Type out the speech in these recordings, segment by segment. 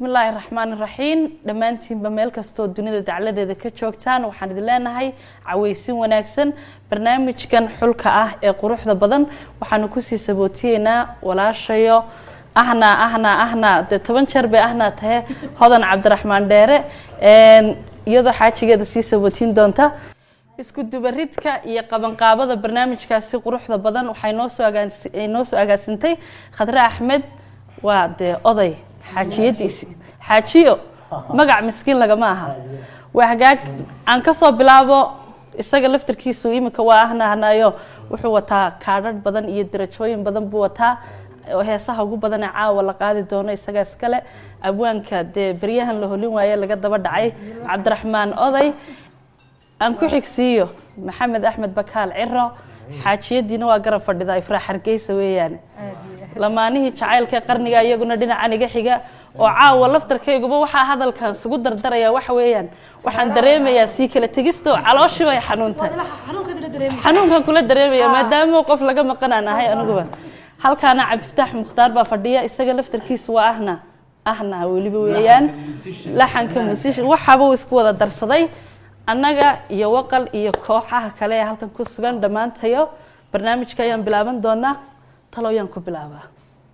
bismillaahi raxmaan raxiim dhammaantiinba meel kastoo dunida dacladeeda ka joogtaan waxaan idin leenahay caweysin wanaagsan barnaamijkan xulka ah ee quruxda badan waxaanu kusii sabootiyeynaa walaashayo ahna ahna ahna dee toban jeer bay ahna tahe hodan cabdiraxmaan dheere iyadoo xaajigeeda sii sabootiin doonta isku dubaridka iyo qabanqaabada barnaamijkaasi quruxda badan waxay noosoo noo soo agaasintay khadre axmed waa dee oday xaajiyadiisi xaajiyo magac miskiin lagama aha waa hagaag aan kasoo bilaabo isaga laftarkiisu iminka waa ahnahnayo wuxuu wataa kaadhadh badan iyo darajooyin badan buu wataa oo heesaha ugu badan ee caawa la qaadi doono isaga iskale abwaanka dee beryahan la holin waaye laga daba dhacay cabdiraxmaan oday aan ku xigsiiyo maxamed axmed bakaal ciro xaajiyadiina waa garab fadhida ifraax hargeysa weeyaan lamaanihii jacaylka ee qarniga iyaguna dhinacan iga xiga oo caawa laftarkayguba waxaa hadalkan isugu dardaraya waxa weeyaan waxaan dareemayaa sii kala tegisto calooshii bay xanuuntahay xanuunkan kula dareemaya maadaama qof laga maqanaan ahay aniguba halkaana cabdifataax mukhtaar baa fadhiya isaga laftarkiisu waa ahna ahna weliba weeyaan laxanka musishin waxaaba uu isku wada darsaday annaga iyo waqal iyo kooxaha kale ee halkan ku sugan dhammaantayo barnaamijka ayaan bilaaban doonaa taloyaan ku bilaabaa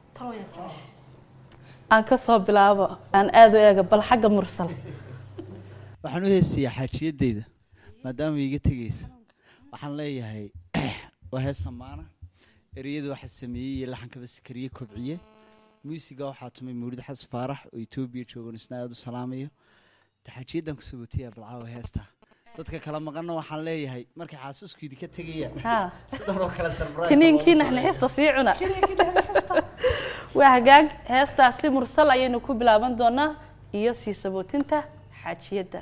aan ka soo bilaabo aan aada u eega bal xagga mursal waxaan u heesayaa xaajiyadeyda maadaama iiga tegaysa waxaan leeyahay waa hees samaana ereyada waxaa sameeyey iyo laxankaba sakariye kobciye muusiga waxaa tumay mawlid xas faarax oo etoobiya joogan isna aada u salaamayo xaajiyadan ku sabootaya balcaawa heesta dadka kala maqanna waxaan leeyahay markay xaasusku idinka tegayaan sidan oo kale kiniinkii naxnaxista sii cuna waa hagaag heestaasi mursal ayaynu ku bilaaban doonaa iyo sii sabootinta xaajiyadda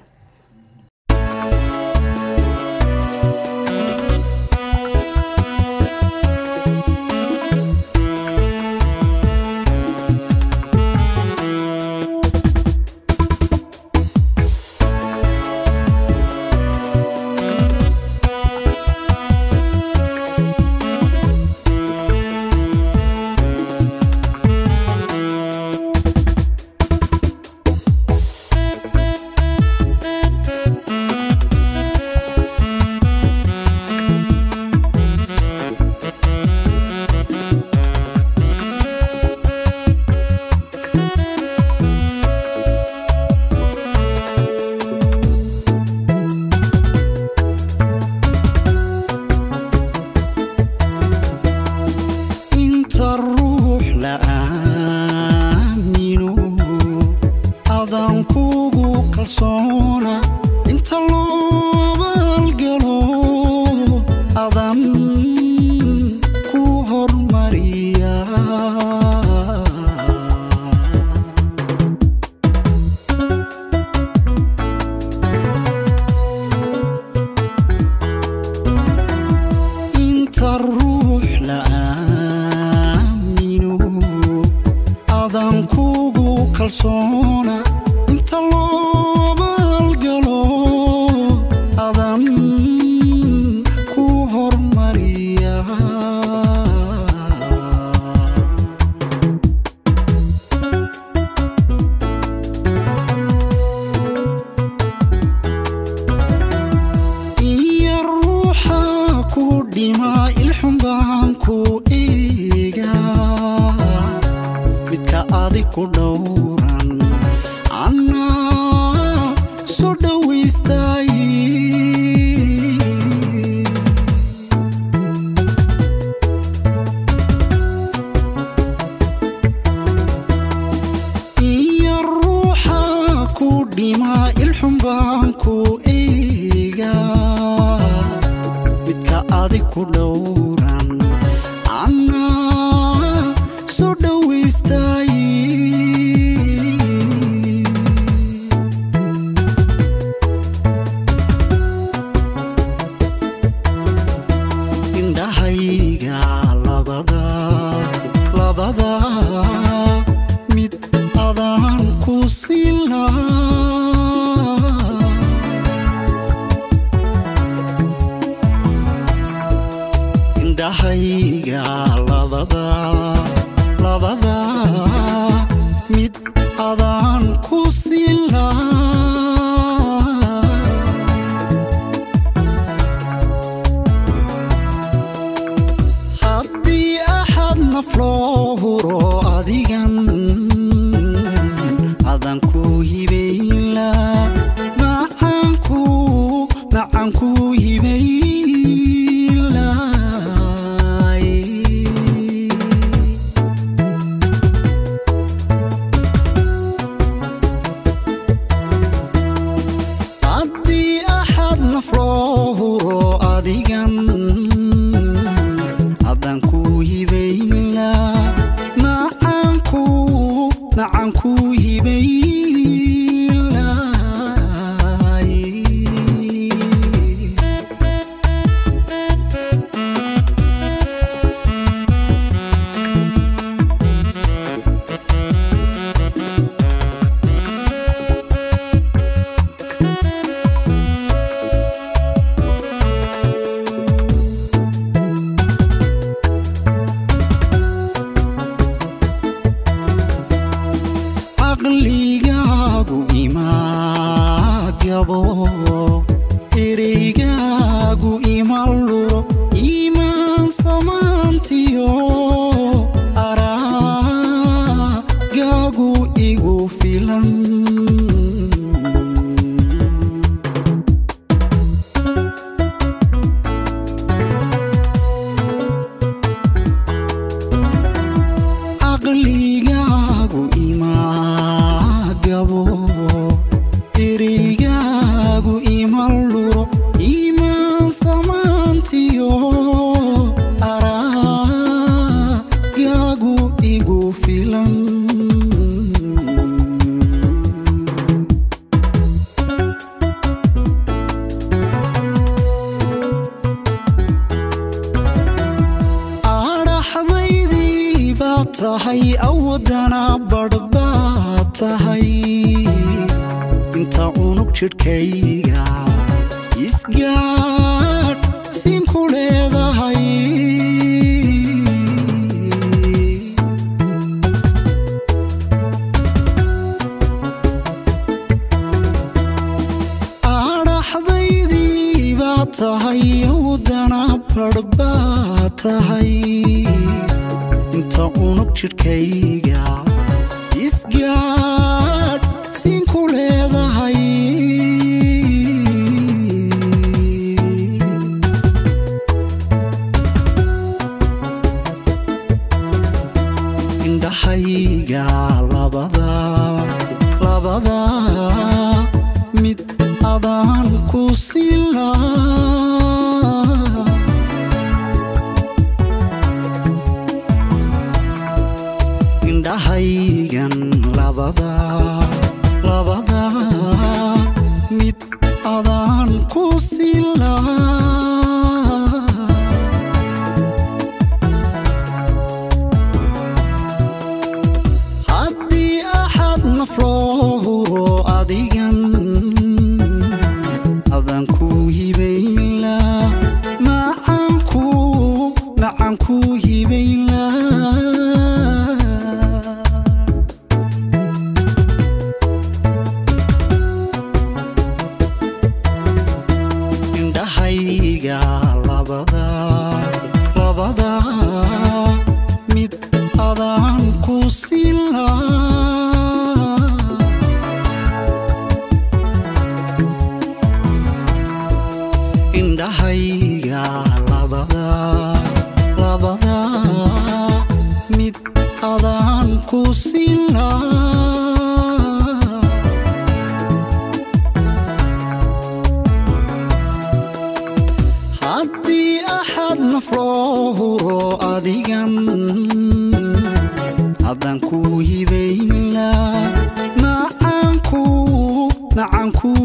labada mid adaan sila haddii axad naf loo huro adigan adan ku hibayla macaanku macaanku hibaylay haddii axad naf loo huro adigan haddaan ku hibayla macaanku macaanku hibaylay caqligaagu ima gabo ereygaagu ima luro imaan samaantiyo araagaagu igu filan caqligaagu ima gabo ereygaagu ima luro imaan samaantiyo araagaagu igu filan adhaxdaydii baad tahay awadana badh baad tahay inta unug jidhkayga isgaadh siinku leedahay adhaxdaydii baad tahay awadana badh baad tahay inta unug jidhkayga isgaadh siinku leedahay indhahayga labada labada mid adaan ku sila indhahaygan labada labada mid adaan ku sila haddii axad naf loo huro adigan adaan ku hibayla macaanku macaanku hibayla indhahayga labada labada mid adaan ku sila indhahayga labada labada mid adaan ku sila haddii axad naf loo huro adigan haddaan ku hibayla macaanku macaanku